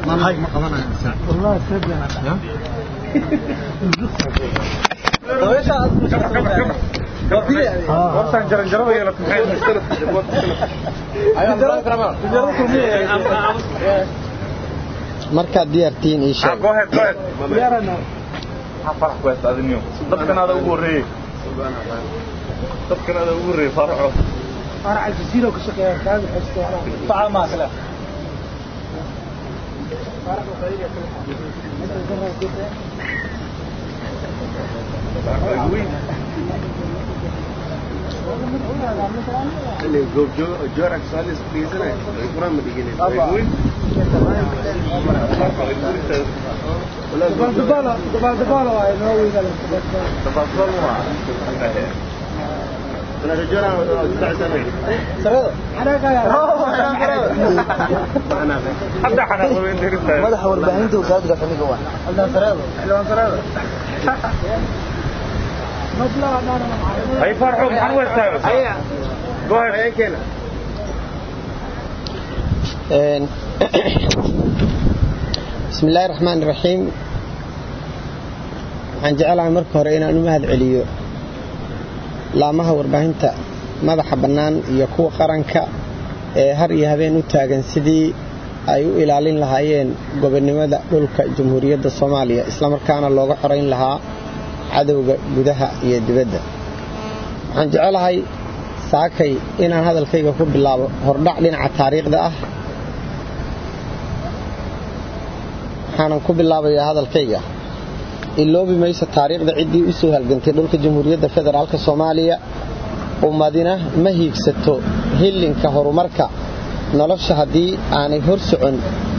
markaad diyaartihiin ii sheeg dadkan ada ugu horeeyey dadkan ada ugu horeeyey faraco فرع الجزيرة وكشكل كان حسيت طعام ماكله جورك سالس بيزنا القرآن مدينة دبال دبالة دبال دبالة واي نوي قال أنا رجال تسع سنة أنا قال أنا hadda xanaaqoweyn dirista madaxa warbaahinta wasaaradda gaafaniga waa حلوان سرادة مبلغ أنا أنا hay farxo maxaan u istaago go ahead أي كنا bismi illaahi raxmaan iraxiim waxaan jecelahay marka hore inaan u mahad celiyo laamaha warbaahinta madaxa bannaan iyo kuwa qaranka ee har iyo habeen u taagan sidii ay u ilaalin lahaayeen gobonnimada dhulka jamhuuriyadda soomaaliya islamarkaana looga xorayn lahaa cadowga gudaha iyo dibadda waxaan jecelahay saakay inaan hadalkayga ku bilaabo hordhac dhinaca taariikhda ah waxaanan ku bilaabayaa hadalkayga iloobi mayso taariikhda ciddii u soo halgantay dhulka jamhuuriyadda federaalk soomaaliya ummadina ma hiigsato hillinka horumarka nolosha haddii aanay hor socon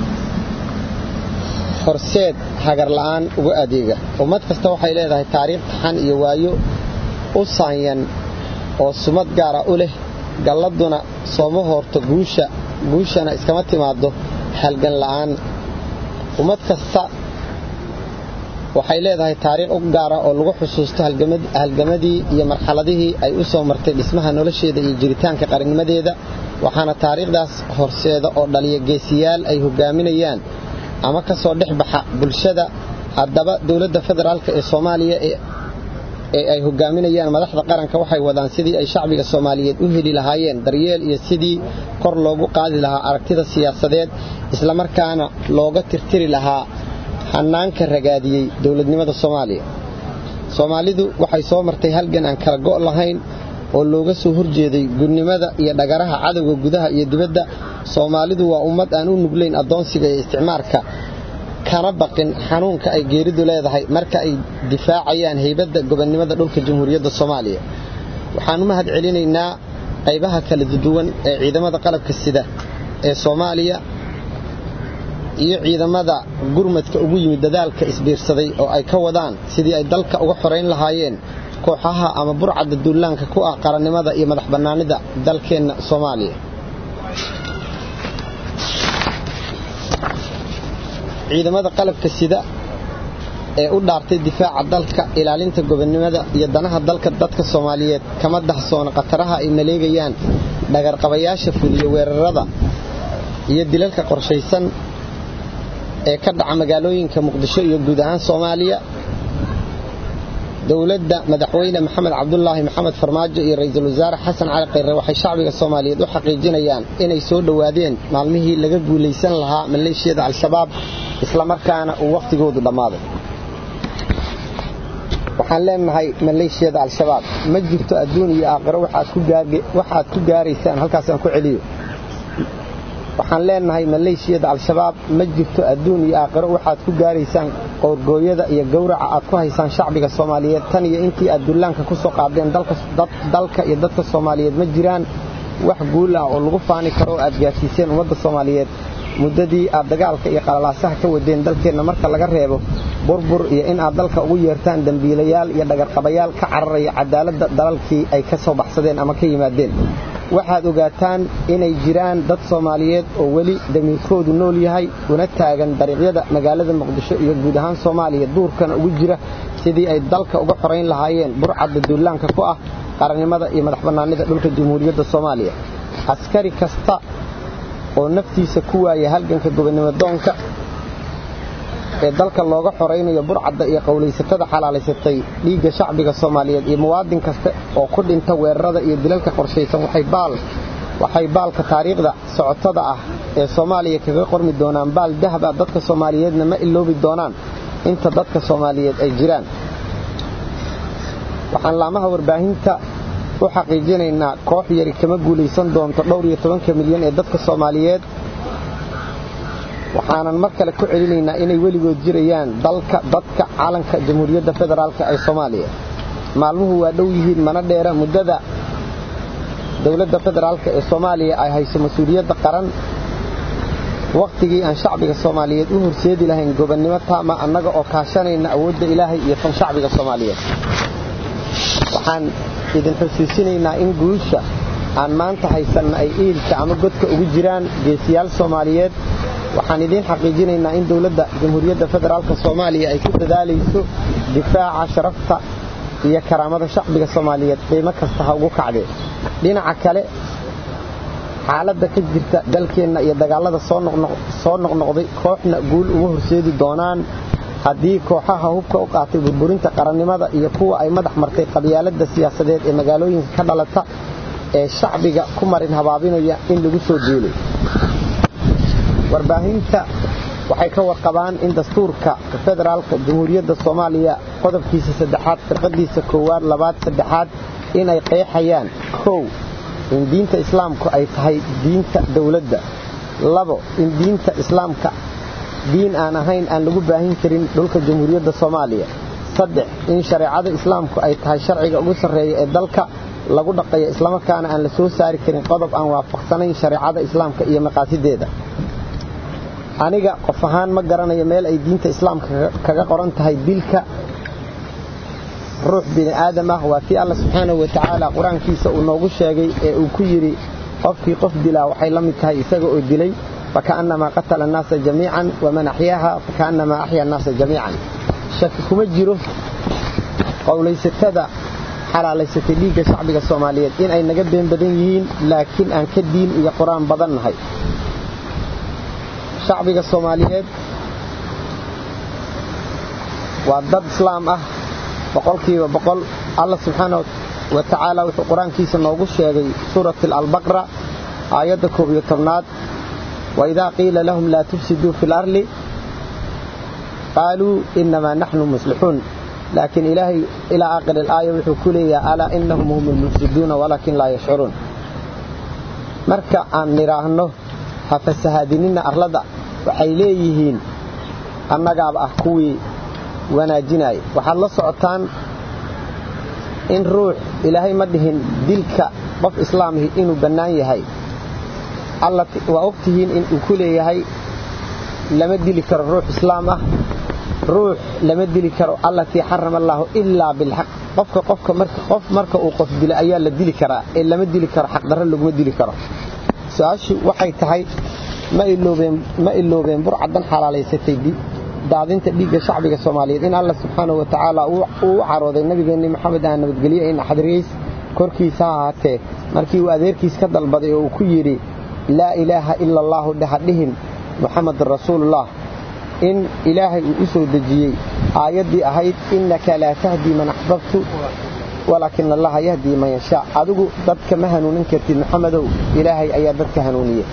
horseed hagar la'aan uga adeega ummad kasta waxay leedahay taariikh taxan iyo waayo u saanyan oo sumad gaara u leh galladuna sooma hoorto guusha guushana iskama timaaddo halgan la'aan ummad kasta waxay leedahay taariikh u gaara oo lagu xusuusto halgamadii iyo marxaladihii ay u soo martay dhismaha nolosheeda iyo jiritaanka qarannimadeeda waxaana taariikhdaas horseeda oo dhaliya geesiyaal ay hogaaminayaan ama ka soo dhex baxa bulshada haddaba dowladda federaalk ee soomaaliya ee ay hogaaminayaan madaxda qaranka waxay wadaan sidii ay shacbiga soomaaliyeed u heli lahaayeen daryeel iyo sidii kor loogu qaadi lahaa aragtida siyaasadeed islamarkaana looga tirtiri lahaa hannaanka ragaadiyey dowladnimada soomaaliya soomaalidu waxay soo martay halgan aan kala go' lahayn oo looga soo horjeeday gudnimada iyo dhagaraha cadowga gudaha iyo dibadda soomaalidu waa ummad aan u nuglayn addoonsiga iyo isticmaarka kana baqin xanuunka ay geeridu leedahay marka ay difaacayaan haybadda gobonnimada dhulka jamhuuriyadda soomaaliya waxaan u mahad celinaynaa qaybaha kala duwan ee ciidamada qalabka sida ee soomaaliya iyo ciidamada gurmadka ugu yimid dadaalka isbiirsaday oo ay ka wadaan sidii ay dalka uga xorayn lahaayeen kooxaha ama burcadda duulaanka ku ah qarannimada iyo madax bannaanida dalkeenna soomaaliya ciidamada qalabka sida ee u dhaartay difaaca dalka ilaalinta gobonnimada iyo danaha dalka dadka soomaaliyeed kama dahsoona khataraha ay maleegayaan dhagarqabayaasha fuliya weerarada iyo dilalka qorshaysan ee ka dhaca magaalooyinka muqdisho iyo guud ahaan soomaaliya dowladda madaxweyne maxamed cabdulaahi maxamed farmaajo iyo ra'iisul wasaare xasan cali khayre waxay shacbiga soomaaliyeed u xaqiijinayaan inay soo dhowaadeen maalmihii laga guulaysan lahaa maleeshiyada al-shabaab islamarkaana uu wakhtigoodu dhammaaday waxaan leenahay maleeshiyada al-shabaab ma jirto adduun iyo aakhiro waxaad ku gaaraysaan halkaasaan ku celiyo waxaan leenahay maleeshiyada al-shabaab ma jirto adduun iyo aakhiro waxaad ku gaaraysaan qowrgooyada iyo gowraca aad ku haysaan shacbiga soomaaliyeed tan iyo intii aad dullaanka ku soo qaadeen dalka iyo dadka soomaaliyeed ma jiraan wax guul ah oo lagu faani karo oo aad gaarsiiseen ummadda soomaaliyeed muddadii aad dagaalka iyo qalalaasaha ka wadeen dalkeenna marka laga reebo burbur iyo in aad dalka ugu yeertaan dembiilayaal iyo dhagarqabayaal ka cararaya cadaaladda dalalkii ay ka soo baxsadeen ama ka yimaadeen waxaad ogaataan inay jiraan dad soomaaliyeed oo weli damiirkoodu nool yahay una taagan dariiqyada magaalada muqdisho iyo guud ahaan soomaaliya duurkana ugu jira sidii ay dalka uga xorayn lahaayeen burcadda duulaanka ku ah qarannimada iyo madax bannaanida dhulka jamhuuriyadda soomaaliya askari kasta oo naftiisa ku waaya halganka gobonnimo doonka ee dalka looga xoraynayo burcadda iyo qowlaysatada xalaalaysatay dhiigga shacbiga soomaaliyeed iyo muwaadin kasta oo ku dhinta weerarada iyo dilalka qorshaysan waxay baal waxay baalka taariikhda socotada ah ee soomaaliya kaga qormi doonaan baal dahab ah dadka soomaaliyeedna ma iloobi doonaan inta dadka soomaaliyeed ay jiraan waxaan laamaha warbaahinta u xaqiijinaynaa koox yari kama guulaysan doonto dhowr iyo tobanka milyan ee dadka soomaaliyeed waxaanan mar kale ku celinaynaa inay weligood jirayaan dalka dadka calanka jamhuuriyadda federaalk ee soomaaliya maalmuhu waa dhow yihiin mana dheera muddada dowladda federaalk ee soomaaliya ay hayso mas-uuliyadda qaran wakhtigii aan shacbiga soomaaliyeed u horseedi lahayn gobonnimo taama annaga oo kaashanayna awoodda ilaahay iyo tan shacbiga soomaaliyeed waxaan idin xusuusinaynaa in guusha aan maanta haysanna ay iilka ama godka ugu jiraan geesiyaal soomaaliyeed waxaan idiin xaqiijinaynaa in dowladda jamhuuriyadda federaalk soomaaliya ay ku dadaalayso difaaca sharafta iyo karaamada shacbiga soomaaliyeed qiimo kasta ha ugu kacdee dhinaca kale xaaladda ka jirta dalkeenna iyo dagaallada soo noqnoqday kooxna guul uma horseedi doonaan haddii kooxaha hubka u qaatay burburinta qarannimada iyo kuwa ay madax martay qabyaaladda siyaasadeed ee magaalooyinka ka dhalata ee shacbiga ku marin habaabinaya in lagu soo duulay warbaahinta waxay ka warqabaan in dastuurka federaalka jamhuuriyadda soomaaliya qodobkiisa saddexaad firqadiisa koowaad labaad saddexaad in ay qeexayaan kow in diinta islaamku ay tahay diinta dowladda labo in diinta islaamka diin aan ahayn aan lagu baahin karin dhulka jamhuuriyadda soomaaliya saddex in shareecada islaamku ay tahay sharciga ugu sarreeya ee dalka lagu dhaqayo islamarkaana aan la soo saari karin qodob aan waafaqsanayn shareecada islaamka iyo maqaasideeda aniga qof ahaan ma garanayo meel ay diinta islaamka kaga qoran tahay dilka ruux bini aadam ah waa kii alla subxaanahu wa tacaala qur-aankiisa uu noogu sheegay ee uu ku yidhi qofkii qof dilaa waxay la mid tahay isaga oo dilay fakaannamaa qatala annaasa jamiican waman axyaaha fakaannamaa axya annaasa jamiican shaki kuma jiro qowlaysatada xalaalaysatay dhiigga shacbiga soomaaliyeed in ay naga been badan yihiin laakiin aan ka diin iyo qur-aan badan nahay shacbiga soomaaliyeed waa dad islaam ah boqolkiiba boqol alla subxaana wa tacaala wuxuu qur-aankiisa noogu sheegay suurati albaqra aayadda koob iyo tobnaad waidaa qiila lahum laa tufsiduu fi larli qaaluu inamaa naxnu muslixuun laakiin ilaahay ilaa aakhir alaaya wuxuu ku leeyahay alaa inahum hum almufsiduuna walaakin laa yashcuruun marka aan nidhaahno ha fasahaadinina arlada waxay leeyihiin annagaaba ah kuwii wanaajinaya waxaad la socotaan in ruux ilaahay ma dhihin dilka qof islaamihi inuu bannaan yahay waa ogtihiin inuu ku leeyahay lama dili karo ruux islaam ah ruux lama dili karo allatii xarama allaahu ilaa bilxaq qofka qofka qof marka uu qof dila ayaa la dili karaa ee lama dili karo xaqdarro laguma dili karo su-aashu waxay tahay ma iloobeen burcadan xalaalaysatay daadinta dhiigga shacbiga soomaaliyeed in alla subxaana wa tacaala uu u carooday nabigeenni maxamed ah nabadgelye in naxdiriis korkiisa ha ahaatee markii uu adeerkiis ka dalbaday oo uu ku yidhi laa ilaaha ila allaahu dhehadhihin muxamadun rasuulullah in ilaahay uu u soo dejiyey aayaddii ahayd innaka laa tahdii man axbabtu walaakin allaha yahdii man yashaa adigu dadka ma hanuunin kartid maxamedow ilaahay ayaa dadka hanuuniye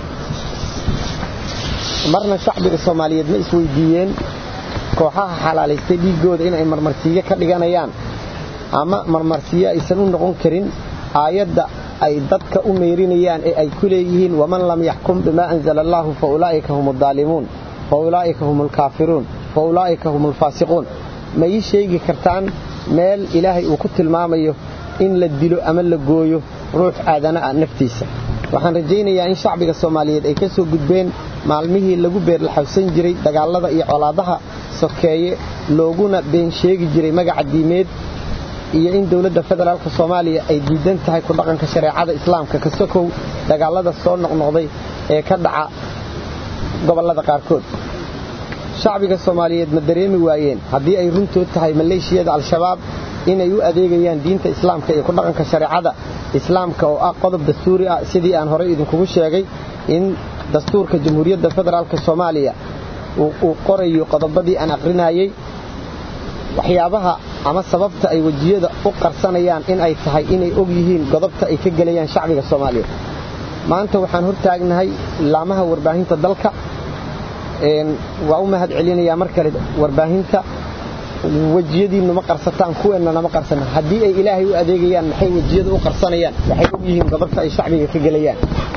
marna shacbiga soomaaliyeed ma isweydiiyeen kooxaha xalaalaystay dhiiggooda inay marmarsiiyo ka dhiganayaan ama marmarsiyo aysan u noqon karin aayadda ay dadka u meerinayaan ee ay ku leeyihiin waman lam yaxkum bimaa anzala allaahu fa ulaa'ika hum addaalimuun fa ulaa'ika hum alkaafiruun fa ulaa'ika hum alfaasiquun ma ii sheegi kartaan meel ilaahay uu ku tilmaamayo in la dilo ama la gooyo ruux aadana ah naftiisa waxaan rajaynayaa in shacbiga soomaaliyeed ay ka soo gudbeen maalmihii lagu beerlaxawsan jiray dagaallada iyo colaadaha sokeeye looguna been sheegi jiray magaca diimeed iyo in dowladda federaalka soomaaliya ay diidan tahay ku dhaqanka shareecada islaamka ka sokow dagaallada soo noqnoqday ee ka dhaca gobollada qaarkood shacbiga soomaaliyeed ma dareemi waayeen haddii ay runtood tahay maleeshiyada al-shabaab inay u adeegayaan diinta islaamka iyo ku dhaqanka shareecada islaamka oo ah qodob dastuuri ah sidii aan horey idinkugu sheegay in dastuurka jamhuuriyadda federaalk soomaaliya uu qorayo qodobadii aan aqrinayay waxyaabaha ama sababta ay wejiyada u qarsanayaan in ay tahay inay og yihiin godobta ay ka gelayaan shacbiga soomaaliyeed maanta waxaan hortaagnahay laamaha warbaahinta dalka waa u mahad celinayaa mar kale warbaahinta wejiyadiinnu ma qarsataan kuweennana ma qarsana haddii ay ilaahay u adeegayaan maxay wejiyada u qarsanayaan waxay og yihiin godobta ay shacbiga ka gelayaan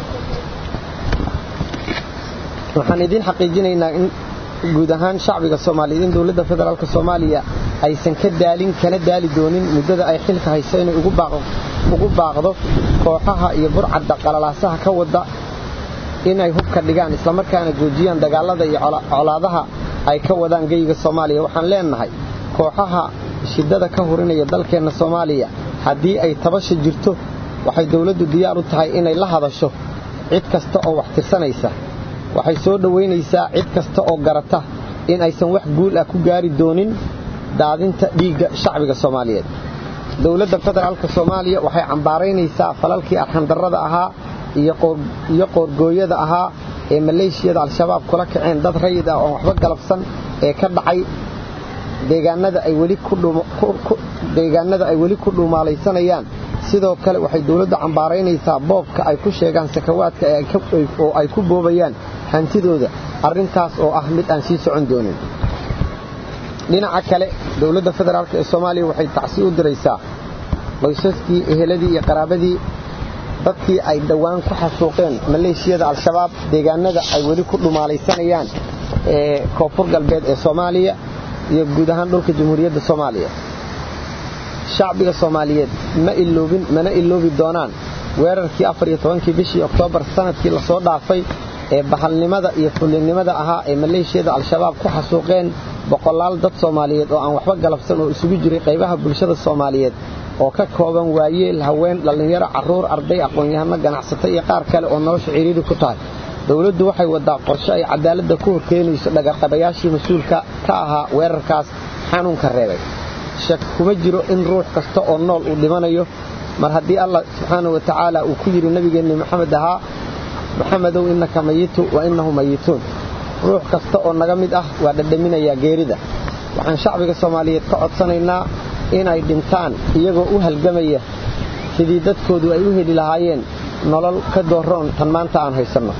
waxaan idiin xaqiijinaynaa in guud ahaan shacbiga soomaaliyeed in dowladda federaalk soomaaliya aysan ka daalin kana daali doonin muddada ay xilka hayso inay ugu baaqdo kooxaha iyo burcadda qalalaasaha ka wada inay hubka dhigaan islamarkaana joojiyaan dagaalada iyo colaadaha ay ka wadaan geyga soomaaliya waxaan leenahay kooxaha shidada ka hurinaya dalkeenna soomaaliya haddii ay tabasha jirto waxay dowladdu diyaar u tahay inay la hadasho cid kasta oo wax tirsanaysa waxay soo dhowaynaysaa cid kasta oo garata in aysan wax guul ah ku gaari doonin daadinta dhiigga shacbiga soomaaliyeed dowladda federaalk soomaaliya waxay cambaaraynaysaa falalkii arxandarrada ahaa iyo qoorgooyada ahaa ee maleeshiyada al-shabaab kula kaceen dad rayid ah oon waxba galabsan ee ka dhacay deegaanada ay weli ku dhuumaalaysanayaan sidoo kale waxay dowladdu cambaaraynaysaa boobka ay ku sheegaan sakawaadka oo ay ku boobayaan hantidooda arrintaas oo ah mid aan sii socon doonin dhinaca kale dowladda federaalk ee soomaaliya waxay tacsi u diraysaa qoysaskii eheladii iyo qaraabadii dadkii ay dhowaan ku xasuuqeen maleeshiyada al-shabaab deegaanada ay weli ku dhumaalaysanayaan ee koonfur galbeed ee soomaaliya iyo guud ahaan dhulka jamhuuriyadda soomaaliya shacbiga soomaaliyeed ma iloobin mana iloobi doonaan weerarkii afar iyo tobankii bishii oktoobar sanadkii lasoo dhaafay ee bahalnimada iyo fullinnimada ahaa ee maleeshiyada al-shabaab ku xasuuqeen boqolaal dad soomaaliyeed oo aan waxba galabsan oo isugu jiray qaybaha bulshada soomaaliyeed oo ka kooban waayeel haween dhallinyaro carruur arday aqoon-yahano ganacsato iyo qaar kale oo nolosha ciriiri ku tahay dowladdu waxay wadaa qorshe ay cadaaladda ku horkeenayso dhagarqabayaashii mas-uulka ka ahaa weerarkaas xanuunka reebay shak kuma jiro in ruux kasta oo nool uu dhimanayo mar haddii allah subxaanau wa tacaala uu ku yidhi nebigeenni maxamed ahaa maxamedow innaka mayitu wa innahu mayituun ruux kasta oo naga mid ah waa dhadhaminayaa geerida waxaan shacbiga soomaaliyeed ka codsanaynaa inay dhintaan iyagoo u halgamaya sidii dadkoodu ay u heli lahaayeen nolol ka dooroon tan maanta aan haysanno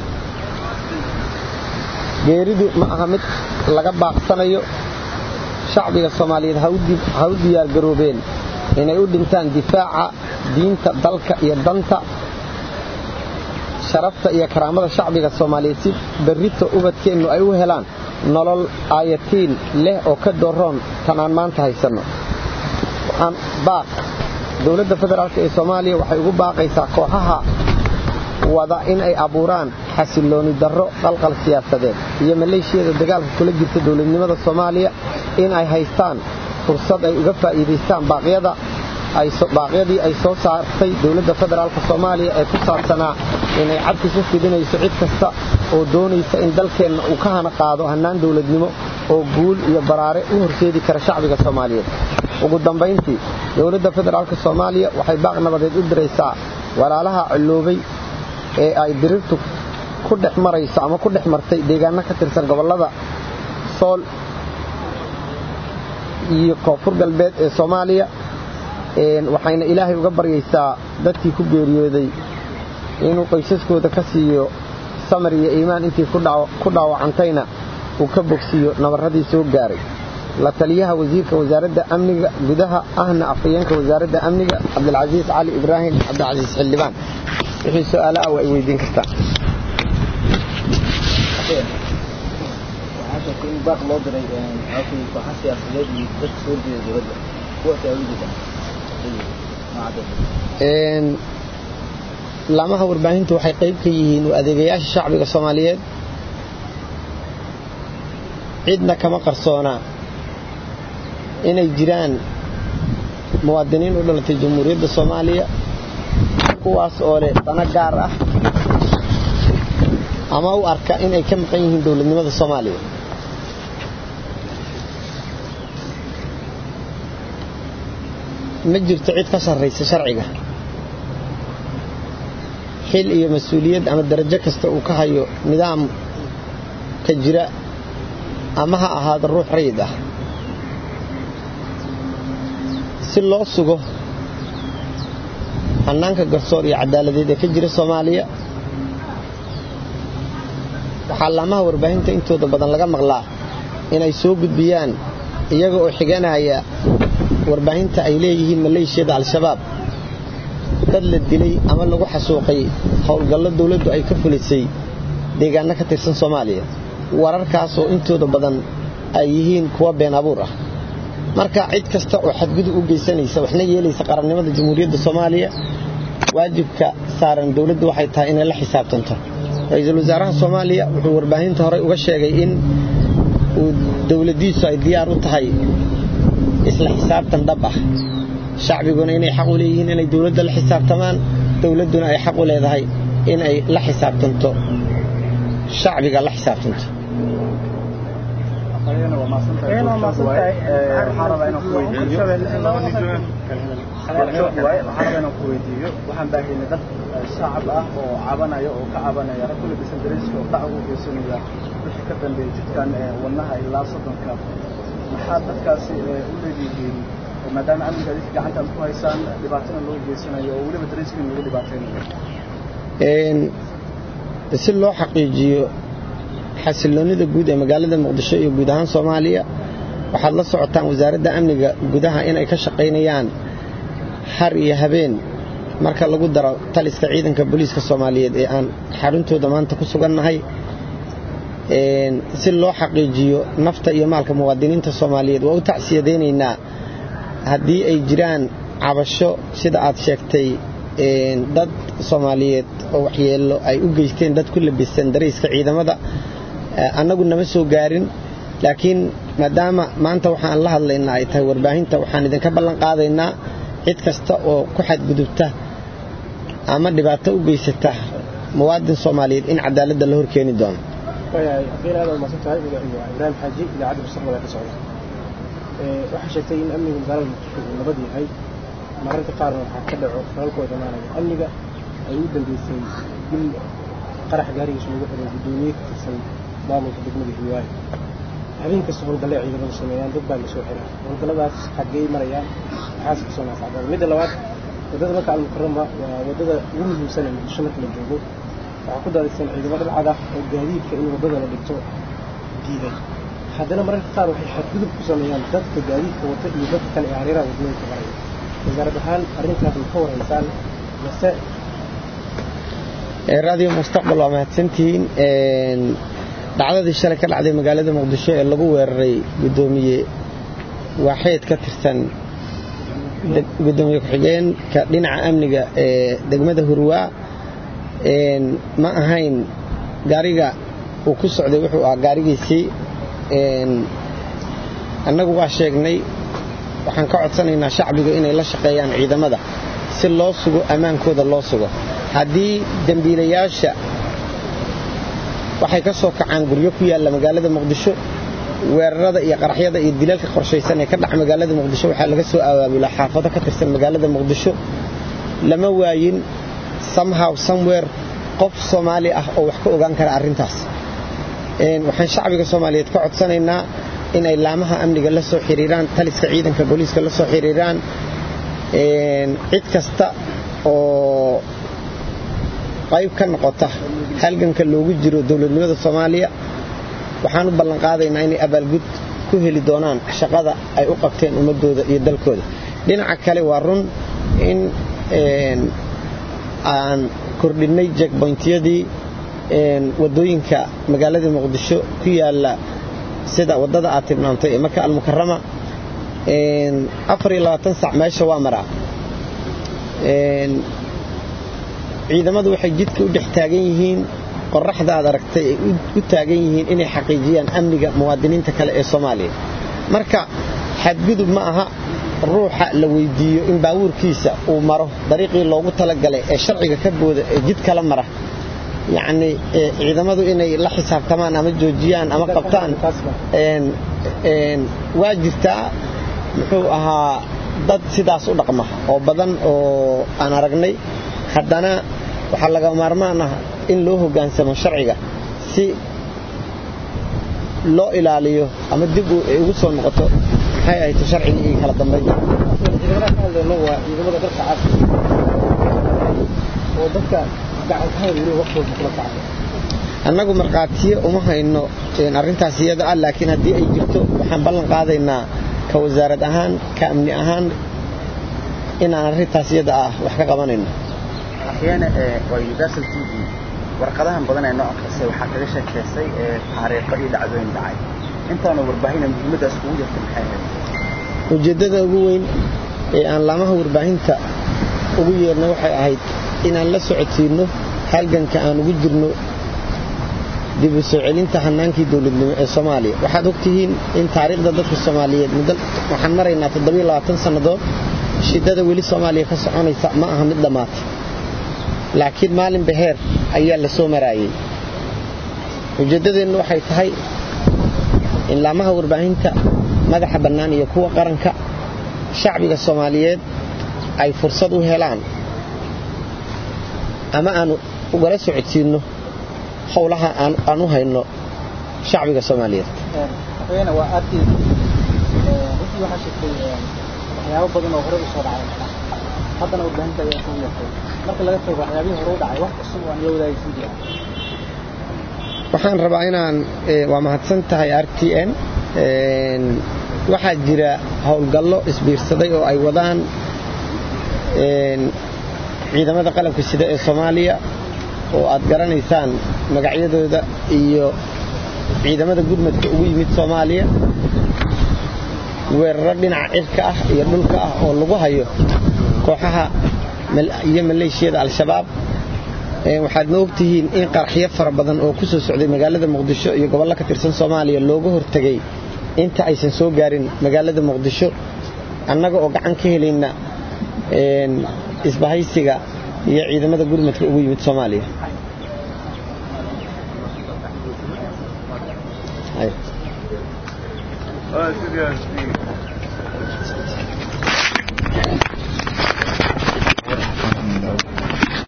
geeridu ma aha mid laga baaqsanayo shacbiga soomaaliyeed ha u diyaargaroobeen inay u dhintaan difaaca diinta dalka iyo danta sharafta iyo karaamada shacbiga soomaaliyeed si berrito ubadkeennu ay u helaan nolol aayatiin leh oo ka dooroon tan aan maanta haysanno waxaan baaq dowladda federaalk ee soomaaliya waxay ugu baaqaysaa kooxaha wada in ay abuuraan xasillooni darro qalqal siyaasadeed iyo maleeshiyada dagaalka kula jirta dowladnimada soomaaliya in ay haystaan fursad ay uga faa'iidaystaan baaqyadii ay soo saartay dowladda federaalk soomaaliya ee ku saabsanaa inay cabki ku fidinayso cid kasta oo doonaysa in dalkeenna uu ka hana qaado hannaan dowladnimo oo guul iyo baraare u horseedi kara shacbiga soomaaliyeed ugu dambayntii dowladda federaalk soomaaliya waxay baaq nabadeed u diraysaa walaalaha colloobay ee ay dirirtu ku dhex marayso ama ku dhex martay deegaano ka tirsan gobollada sool iyo koonfur galbeed ee soomaaliya waxayna ilaahay uga baryaysaa dadkii ku geeriyooday inuu qoysaskooda ka siiyo samar iyo iimaan intii ku dhaawacantayna uu ka bogsiiyo nabarradii soo gaaray la taliyaha wasiirka wasaaradda amniga gudaha ahna afhayeenka wasaaradda amniga cabdilcasiis cali ibraahim cabdilcasiis xildhibaan wixii su-aalo ah waa ay weydiin kartaa in baaq loo diray kooxa siyaasadeed iyo dadka soo jeeda dowladda kuwaas ay ujeedaan laamaha warbaahintu waxay qayb ka yihiin u adeegayaasha shacbiga soomaaliyeed cidna kama qarsoonaa inay jiraan muwaadiniin u dhalatay jamhuuriyadda soomaaliya kuwaas oo leh dano gaar ah ama u arka inay ka maqan yihiin dowladnimada soomaaliya ma jirto cid ka sarraysa sharciga xil iyo mas-uuliyad ama darajo kasta uu ka hayo nidaamka jira ama ha ahaado ruux rayid ah si loo sugo hannaanka garsoor iyo caddaaladeed ee ka jira soomaaliya waxaa laamaha warbaahinta intooda badan laga maqlaa inay soo gudbiyaan iyaga oo xiganaya warbaahinta ay leeyihiin maleeshiyada al-shabaab dad la dilay ama lagu xasuuqay howlgallo dawladdu ay ka fulisay deegaanno ka tirsan soomaaliya wararkaas oo intooda badan ay yihiin kuwa been abuur ah marka cid kasta oo xadgudub u geysanaysa waxna yeelaysa qarannimada jamhuuriyadda soomaaliya waajibka saaran dawladdu waxay tahay inay la xisaabtanto ra-iisul wasaaraha soomaaliya wuxuu warbaahinta horey uga sheegay in uu dawladdiisu ay diyaar u tahay isla xisaabtan dhab ah shacbiguna inay xaq u leeyihiin inay dawladda la xisaabtamaan dawladduna ay xaq u leedahay inay la xisaabtanto shacbiga la xisaabtanto waxaan ku weydiiyo waxaan baahaynay dad shacab ah oo cabanaya oo ka cabanaya rag kula bisan dareyska oo dhac ugu geysanaya wixii ka dambeeyay jidkan wadnaha ilaa soddonka maxaa dadkaasi u leedihiin maadaama amniga adinka gacantaan ku haysaan dhibaatana loo geysanayo oo weliba dareyskiin lagu dhibaataynayo si loo xaqiijiyo xasiloonnida guud ee magaalada muqdisho iyo guud ahaan soomaaliya waxaad la socotaan wasaaradda amniga gudaha inay ka shaqaynayaan har iyo habeen marka lagu daro taliska ciidanka booliiska soomaaliyeed ee aan xaruntooda maanta ku sugannahay si loo xaqiijiyo nafta iyo maalka muwaadiniinta soomaaliyeed waa u tacsiyadaynaynaa haddii ay jiraan cabasho sida aad sheegtay dad soomaaliyeed oo waxyeello ay u geysteen dad ku labisan darayska ciidamada annagu nama soo gaarin laakiin maadaama maanta waxaan la hadlaynaa ay tahay warbaahinta waxaan idinka ballan qaadaynaa cid kasta oo ku xadgudubta ama dhibaato u geysata muwaadin soomaaliyeed in cadaaladda la horkeeni doono ibraahim xaaji idaacadda mustaqbal ka socda waxaa sheegtay in amniga magaalada muqdisho uu nabad yahay mararka qaarna waxaa ka dhaco falalkooda imaanaya amniga ay u dambeysay bil qarax gaarigiisa lagu xiray guddoomiye ka tirsan maamulka degmada hiwaayo habeen kasta howlgalle ciidamadu sameeyaan dad baa lasoo xiraa howlgalladaas xaggey marayaan maxaas kasoo naafacdaan midda labaad waddada marka almukarama waa waddada ugu muhiimsan ee muqdisho marka la joogo waxaa ku daadaysan ciidamo dhalcad ah oo gaadiidka in waddada la dhigto diiday haddana mararka qaar waxay xadgudub ku sameeyaan dadka gaadiidka wata iyo dadka kale ee hareeraha waddooyinka maraya wasaarad ahaan arrintaas ma ka waraysaan mase raadiyo mustaqbal waa mahadsantihiin dhacdadii shalay ka dhacday magaalada muqdisho ee lagu weeraray guddoomiye waaxeed ka tirsan guddoomiye ku-xigeenka dhinaca amniga ee degmada hurwaa ma ahayn gaariga uu ku socday wuxuu ahaa gaarigiisii annagu waa sheegnay waxaan ka codsanaynaa shacbigu inay la shaqeeyaan ciidamada si loo sugo ammaankooda loo sugo haddii dembiilayaasha waxay ka soo kacaan guryo ku yaalla magaalada muqdisho weerarada iyo qaraxyada iyo dilalka qorshaysan ee ka dhaca magaalada muqdisho waxaa laga soo abaabulaa xaafado ka tirsan magaalada muqdisho lama waayin somehow somewhere qof soomaali ah oo wax ka ogaan kara arrintaas waxaan shacbiga soomaaliyeed ka codsanaynaa inay laamaha amniga la soo xiriiraan taliska ciidanka booliiska la soo xiriiraan cid kasta oo qayb ka noqota halganka loogu jiro dowladnimada soomaaliya waxaan u ballan qaadaynaa inay abaalgud ku heli doonaan shaqada ay u qabteen ummadooda iyo dalkooda dhinaca kale waa run in aan kordhinnay jekboyntiyadii waddooyinka magaalada muqdisho ku yaalla sida waddada aad tilmaamtay ee marka almukarama sac meesha waa maraa ciidamadu waxay jidka u dhex taagan yihiin qoraxda aad aragtay ay u taagan yihiin inay xaqiijiyaan amniga muwaadiniinta kale ee soomaaliya marka xadgudub ma aha ruuxa la weydiiyo in baabuurkiisa uu maro dariiqii loogu talagalay ee sharciga ka booda ee jid kala mara yacni ciidamadu inay la xisaabtamaan ama joojiyaan ama qabtaan waa jirtaa muxuu ahaa dad sidaas u dhaqma oo badan oo aan aragnay haddana waxaa laga maarmaan ah in loo hoggaansamo sharciga si loo ilaaliyo ama dib ugu soo noqoto maxay ahayd sharciga iyo kala dambaynta ciidamada ka hadlayno waa ciidamada dalka cad oo dadka gacan ka hayr weli waqtooda kula kacay annagu markhaatiye uma hayno arrintaas iyada ah laakiin haddii ay jirto waxaan ballan qaadaynaa ka wasaarad ahaan ka amni ahaan inaan arrintaas iyada ah wax ka qabanayno axyaana waa universal t v warqadahan badan ee noo akhrisay waxaa kaga sheekaysay taariikho iyo dhacdooyin dhacay intaana warbaahina muhiimaddaas kugu jirta maxay ahayd ujeeddada ugu weyn ee aan laamaha warbaahinta ugu yeerna waxay ahayd inaan la socodsiinno halganka aan ugu jirno dib u soo celinta hannaankii dowladnimo ee soomaaliya waxaad ogtihiin in taariikhda dadka soomaaliyeed muddo waxaan maraynaa toddobiyo labaatan sannadood shiddada weli soomaaliya ka soconaysa ma aha mid dhammaatay laakiin maalin baheer ayaa la soo maraayey ujeeddadeennu waxay tahay in laamaha warbaahinta madaxa bannaan iyo kuwa qaranka shacbiga soomaaliyeed ay fursad u helaan ama aanu ugala socodsiinno howlaha aan u hayno shacbiga soomaaliyeed waxweena waa aadkii runtii waxaa sheegtay waxyaabo badan oo hore u soo dhacay haddana warbaahinta ayaa isugu yeertay marka laga tago waxyaabihii hore u dhacay wax cusub oo aan la wadaagaysan jiraa waxaan rabaa inaan waa mahadsan tahay r t n waxaa jira howlgallo isbiirsaday oo ay wadaan ciidamada qalabka sida ee soomaaliya oo aad garanaysaan magacyadooda iyo ciidamada gurmadka ugu yimid soomaaliya weeraro dhinaca cirka ah iyo dhulka ah oo lagu hayo kooxaha iyo maleeshiyada al-shabaab waxaadna ogtihiin in qaraxyo fara badan oo ku soo socday magaalada muqdisho iyo gobollo ka tirsan soomaaliya looga hortegay inta aysan soo gaarin magaalada muqdisho annaga oo gacan ka helayna isbahaysiga iyo ciidamada gurmadka ugu yimid soomaaliya Ah, c'est bien.